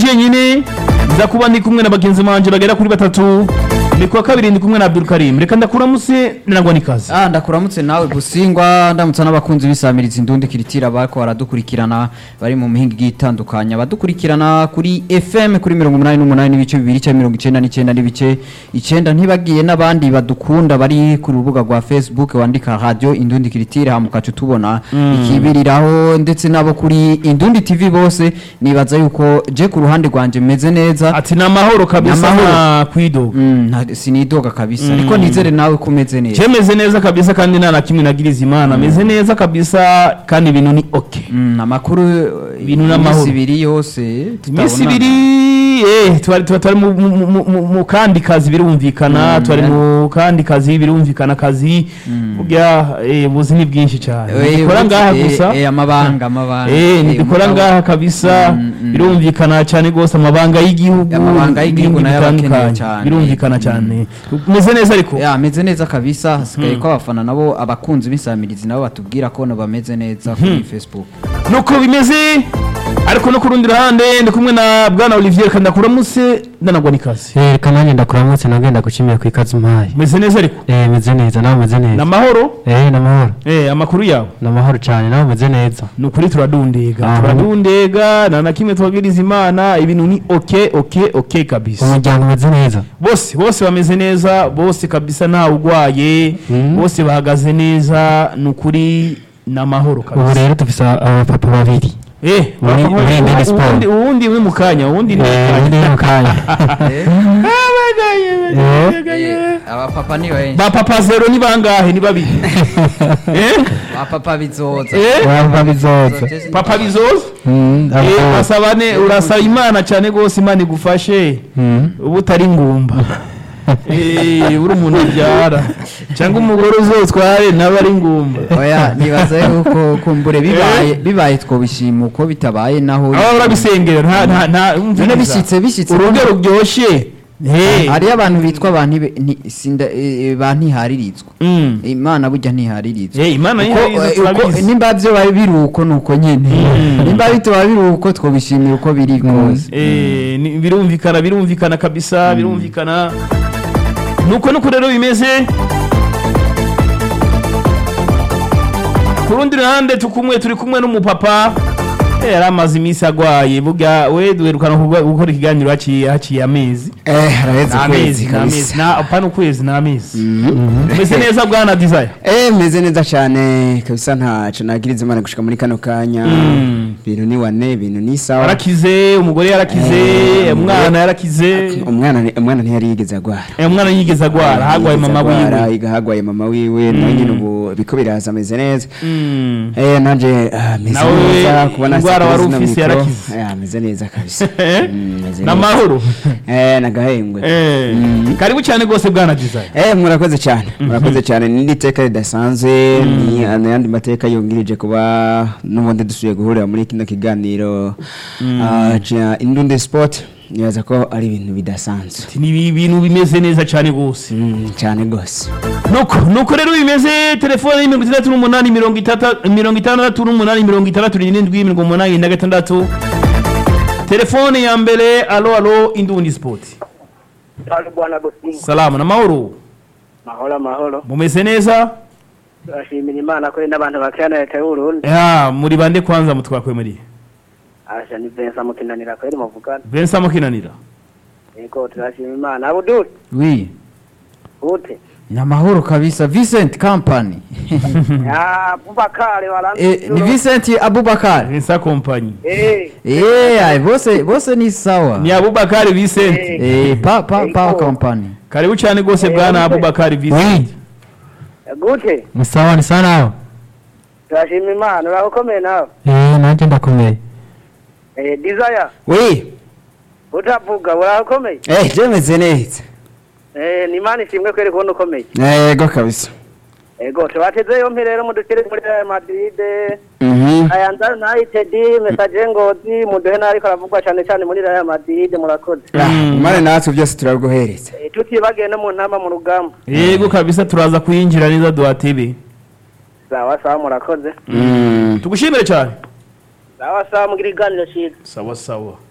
jenyine nza kuba ndi kumwe na bagenzi banje bagera kuri batatu ni kuwa kabiri ndi kumwe na Abdul Karim reka ndakuramutse nangwa nikaze Ah, ndakuramutse nawe busingwa ndamutsa n'abakunzi b'isamirizi indundi kiritira bariko baradukurikirana bari mu mihinga igiye itandukanye abadukurikirana kuri FM kuri mirongo umunani n'umunani n'ibice bibiri cyangwa mirongo icenda n'icenda n'ibice icenda ntibagiye n'abandi badukunda bari ku rubuga rwa Facebook wandika radio indundi kiritira hama ukaca utubona ikibiriraho ndetse n'abo kuri indundi TV bose nibaza yuko je ku ruhande rwanje meze neza ati ni amahoro kabisa Ni amahoro. nta kwidoga Mm, nta- sinidoga kabisa ariko nizere nawe ko umeze neza Chemeze neza kabisa kandi nta na kimwe nagiriza imana meze neza kabisa kandi ibintu ni okay Mm, amakuru Ibintu iminsi n'amahoro. ibiri yose iminsi tutabonana. ibiri eh twari tuba twari mu- mu- mu- mu- mu kandi kazi birumvikana Mm, twari yeah. mu kandi kazi birumvikana kazi burya eh ubuzi ni bwinshi cyane Eh, ntidukora ubu- ngaha eh, gusa eh, amabanga amabanga eh Eh, ntidukora umugabo- ngaha kabisa Mm, mm. birumvikana cyane rwose amabanga y'igihugu Amabanga y'igihugu n'ibindi nayo aba akenewe bitandukanye. cyane. birumvikana cyane umeze neza ariko ya ameze neza kabisa hasigaye ko abafana nabo abakunzi b'isamirizi nabo batubwira ko nabo bameze neza kuri facebook nuko bimeze ariko no ku rundi ruhande ndi kumwe na bwana Olivier kandakuramutse ndanagwa nikaze Eh, reka nanjye ndakuramutse nagenda gushimira ku ikaze umpaye umeze neza ariko Eh, meze neza nawe umeze ni neza amahoro Eh, ni amahoro eh amakuru yawe ni amahoro cyane nawe umeze neza ni ukuri turadundega Aha. turadundega nta na kimwe tubabwiriza imana ibintu ni oke oke oke kabisa umuryango umeze neza bose bose bameze neza bose kabisa ntawe urwaye Mhm. bose bahagaze neza ni ukuri ni amahoro ubu kabisa rero dufise abapapa babiri eh Muri- bapfa- muri Mbene Sport. uwundi- uwundi umwe mu kanya uwundi ni mu Eh, kanya. undi ni mu kanya Eh, abapapa ni benshi ba papa zero ni bangahe ni babiri eh abapapa bizoza eh baba bizoza papa bizoza Mm, eh abo- basaba ne urasaba imana cyane gose imana igufashe Mm. ubu utari ngumba eh uri umuntu abyara cyangwa umugore uzotware nawe ari ngumba oya nibaza yuko kumbure bibaye bibaye twobishima uko bitabaye naho aba urabisengera nta nta nta None bishyitse bishyitse urugo ruryoshye eh hariyo abantu bitwa ba ntibe- nti- sinda- eh, ba ntihariritzwa mm. imana burya ntihariritzwa eh imana Uko- yihayiza eh, uko- turabizi nimba byo bari biri uko ni uko nyine Mm. nimba bituba biri uko twobishimira uko biri kose Eh, ni- birumvikana birumvikana kabisa birumvikana nuko nuko rero bimeze ku rundi ruhande tukumwe turi kumwe n'umupapa eh, yari amaze iminsi agwaye burya we duherukana kuga- gukora ikiganiro haciye haciye amezi Eh, haraheze ni ukwezi amezi ni amezi kabisa na apana ukwezi ni amezi umeze neza bwana desire Eh, meze neza cyane kabisa ntaco nagiriza imana gushika muri kano kanya Mm. ibintu ni wane ibintu ni sawa yarakize umugore yarakize Eh, umwana yarakize umwana ni- umwana ntiyari yigeze agwara Eh, umwana yigeze agwara hagwaye mama wiwe wiwe hagwaye mama wiwe nawe nyine ubu biko biraza ameze neza Mm. eh nanje ah, meze Nawe neza kubona indwara sitade wari zino ufise mikro. yarakize. Eh, ameze neza kabisa Mm, meze neza. n'amahoro eh nagahengwe Eh, karibu cyane rwose bwana desire Eh murakoze cyane murakoze cyane ni iteka ridasanzwe ni ayandi mateka yungirije kuba n'ubundi dusubiye guhurira muri kino kiganiro ah, ca Indunde Sport nibaza ko ari ibintu bidasanzwe Ati, ni ibintu bimeze neza cyane rwose Mm, cyane rwose nuko nuko rero bimeze telefone ni mirongo itandatu n'umunani mirongo itata- mirongo itandatu n'umunani mirongo itandatu n'irindwi mirongo umunani na gatandatu telefone ya mbere alo alo indundi sport Halo bwana Bosingo. salamu n'amahoro Mahoro mahoro. mumeze neza Turashimira Imana ko n'abantu bakirana leta y'u Burundi. ya muri bande kwanza mutwakwe muri Asha ni Vincent Mukinanira kweli muvugana. Vincent Mukinanira Yego turashimira Imana. Abudul. wi Ute. ni amahoro kabisa vincent company Ya Bubakare waranze. Eh, ni vincent abubakar Vincent Company Eh. Eh, ay, bose bose ni sawa ni Abubakar Vincent Eh. Eh, pa pa pa Yego. company karibu cyane rwose bwana Abubakar Vincent Gute. ni sawa ni sawa nawe Turashimira Imana. Urakomeye nawe. Eh, nanjye ndakomeye Eh Desire. oui Utavuga urakomeye. eh je meze neza Eh ni Imana ishimwe kweli kubona ukomeye. yego kabisa Ego tubateze yompi rero mudukire muri Real Madrid. Mhm. Ayanza United message ngozi muduhe nariko aravugwa cyane cyane muri Real Madrid murakoze. Ah, umane natwe byose turaguhereza Eh, tutibagiye no mu ntama mu rugamba yego kabisa turaza kuyinjira neza duhatebe sawa sawa murakoze Mm. tugushimire cyane sawa sawa mugira iganiro cyiza sawa sawa